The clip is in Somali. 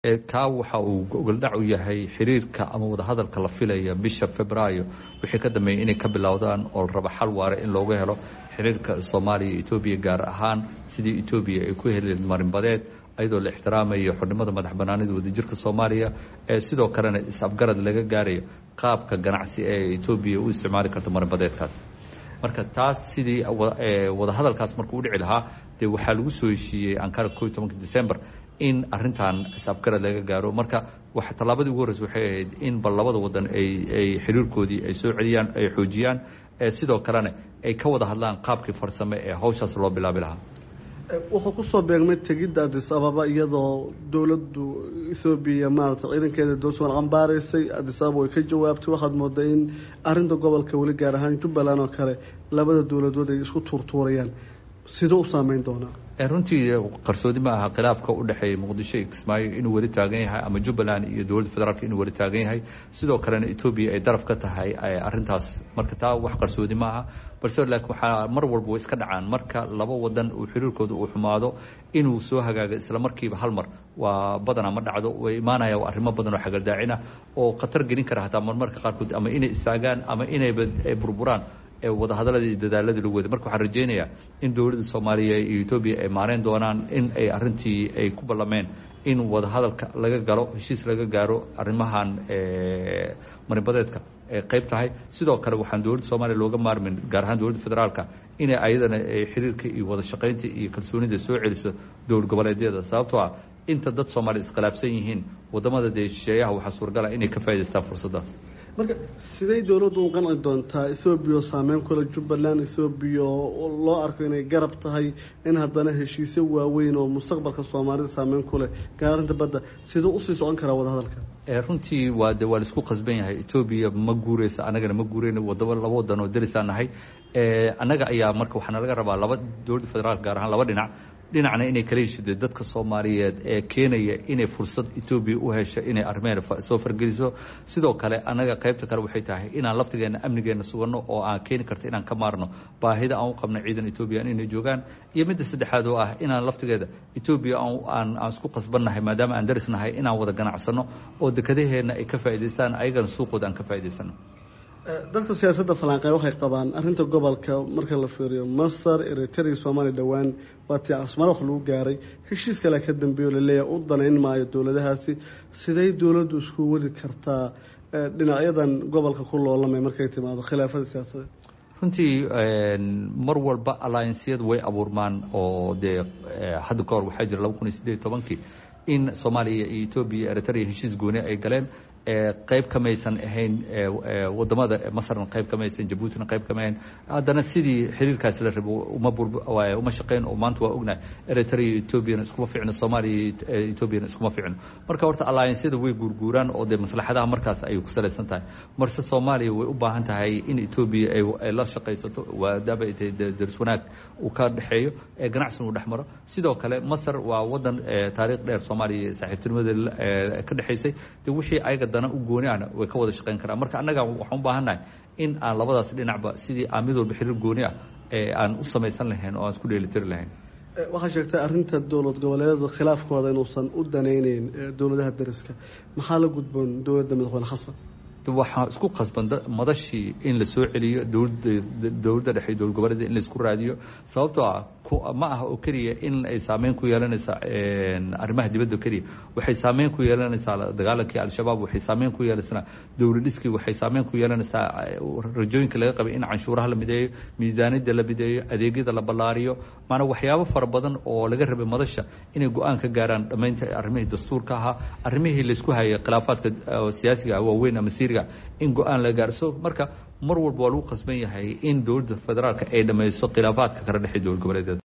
kaa waxa uu gogoldhac u yahay xiriirka ama wadahadalka la filaya bisha februaayo wixii ka dambeeyey inay ka bilowdaan oo la raba xal waare in looga helo xiriirka soomaaliya iyo etoobiya gaar ahaan sidii etoobiya ay ku heli marinbadeed ayadoo la ixtiraamayo xornimada madax banaanida wadajirka soomaaliya ee sidoo kalena is-afgarad laga gaarayo qaabka ganacsi ee etoobiya u isticmaali karto marinbadeedkaas marka taas sidii wadahadalkaas markuu u dhici lahaa dee waxaa lagu soo heshiiyey ankara ko iyo tobanka december in arintan is-afgarad laga gaaro marka tallaabadii ugu horreysa waxay ahayd in bal labada wadan ay xiriirkoodii ay soo celiyaan ay xoojiyaan sidoo kalena ay ka wada hadlaan qaabkii farsame ee hawshaas loo bilaabi lahaa wuxuu kusoo beegmay tegidda adis ababa iyadoo dowladdu ethoobiya maarata ciidankeeda doorsomal cambaaraysay adis ababa way ka jawaabtay waxaad moodaa in arinta gobolka weli gaar ahaan jubbaland oo kale labada dowladood ay isku tuurtuurayaan sidoo u saameyn doonaa runtii qarsoodi ma aha khilaafka u dhexeeya muqdisho iyo kismaayo inuu weli taagan yahay ama jubbaland iyo dowladda federaalk inuu weli taagan yahay sidoo kalena etoobiya ay daraf ka tahay arintaas marka taa wax qarsoodi ma aha balse laakiin waxaa mar walba way iska dhacaan marka laba wadan uu xiriirkooda uu xumaado inuu soo hagaago isla markiiba hal mar waa badanaa ma dhacdo way imaanaya arrimo badan oo xagardaacina oo khatar gelin kara hataa marmarka qaarkood ama inay istaagaan ama inayba burburaan wadahadaladii iyo dadaaladii lagu waday marka waxaan rajeynayaa in dowladda soomaaliya iyo etoobiya ay maareyn doonaan in ay arintii ay ku ballameen in wadahadalka laga galo heshiis laga gaaro arrimahan marinbadeedka ay qayb tahay sidoo kale waxaan dowladda soomaaliya looga maarmin gaar ahaan dowladda federaalka inay ayadana xiriirka iyo wada shaqaynta iyo kalsoonida soo celiso dowlad goboleedyada sababtoo ah inta dad soomaaliya iskhilaafsan yihiin wadamada dee shisheeyaha waxaa suuragala inay ka faa'idaystaan fursaddaas marka siday dowladdu u qanci doontaa ethoobiya oo saameyn kule jubbaland ethoobiya oo loo arko inay garab tahay in haddana heshiisyo waaweyn oo mustaqbalka soomaalida saameyn ku leh gaarinta badda siduu usii socon karaa wadahadalka runtii waa de waa laisku qasban yahay etoobiya ma guureysa anagana ma guureyna wadaba laba wadan oo derisaan nahay annaga ayaa marka waxaana laga rabaa laba dowladda federaalk gaar ahaan laba dhinac dhinacna inay kala heshide dadka soomaaliyeed ee keenaya inay fursad etoobiya u hesho inay arrimeena soo fargeliso sidoo kale annaga qaybta kale waxay tahay inaan laftigeena amnigeena suganno oo aan keeni karto inaan ka maarno baahida aan u qabno ciidan etoobiya inay joogaan iyo midda saddexaad oo ah inaan laftigeeda etoobiya aan aan isku qasbannahay maadaama aan daris nahay inaan wada ganacsano oo dekadaheenna ay ka faa'idaystaan ayagana suuqooda aan ka faa'idaysano dadka siyaasadda falanqeyn waxay qabaan arrinta gobolka marka la fiiriyo masar eritrea soomaaliya dhowaan waa tii casmaro wax lagu gaaray heshiis kale ka dambeeyo laleeyahay u danayn maayo dowladahaasi siday dowladdu isku wadi kartaa dhinacyadan gobolka ku loolamay markay timaado khilaafada siyaasadeed runtii mar walba alliansiyadu way abuurmaan oo dee hadda ka hor waxaa jira laba kun iyo siddeed iyo tobankii in soomaaliya iyo etoobiya eritrea heshiis gooni ay galeen qayb kamaysan ahayn wadamada masarna qayb kamaysan jabuutina qayb kama ahayn haddana sidii xiriirkaasi la rabo uma uma shaqeyn oo maanta waa ognahay eritrea iyo etoobiyana iskuma ficno soomaaliya iyo etoobiyana iskuma ficno marka horta alliansyada way guurguuraan oo dee maslaxadaha markaas ayay ku salaysan tahay marse soomaaliya way u baahan tahay in etoobiya ay la shaqaysato maadaama ay tahay daris wanaag uu ka dhexeeyo ee ganacsiga uu dhex maro sidoo kale masar waa wadan taariikh dheer soomaaliya saaxiibtinimada ka dhexaysay de wixii ayaga dana u gooni ahna way ka wada shaqeyn karaan marka annaga waxaan u baahannahay in aan labadaas dhinacba sidii aan mid walba xiriir gooni ah ee aan u samaysan lahayn oo aan isku dheelitiri lahayn waxaa sheegtay arrinta dowlad goboleedyada khilaafkooda inuusan u danayneyn dowladaha dariska maxaa la gudboon dowladda madaxweyne xasan waxaa isku qasban madashii in la soo celiyo dowladda dhexe dowlad goboleeda in laisku raadiyo sababtoo ah ma aha oo keliya in ay saameyn ku yeelanaysa arrimaha dibadda keliya waxay saameyn ku yeelanaysaa dagaalankii al-shabaab waxay saameyn ku yeelanaysaa dowladhiskii waxay saameyn ku yeelanaysaa rajooyinka laga qabay in canshuuraha la mideeyo miisaaniyadda la mideeyo adeegyada la ballaariyo maanaa waxyaabo fara badan oo laga rabay madasha inay go-aan ka gaaraan dhammaynta arrimihii dastuurka ahaa arrimihii laysku hayay khilaafaadka siyaasiga waaweyn ama siiriga in go-aan la gaarso marka mar walba waa lagu qasban yahay in dowladda federaalka ay dhammayso khilaafaadka kala dhexey dowlad goboleedeeda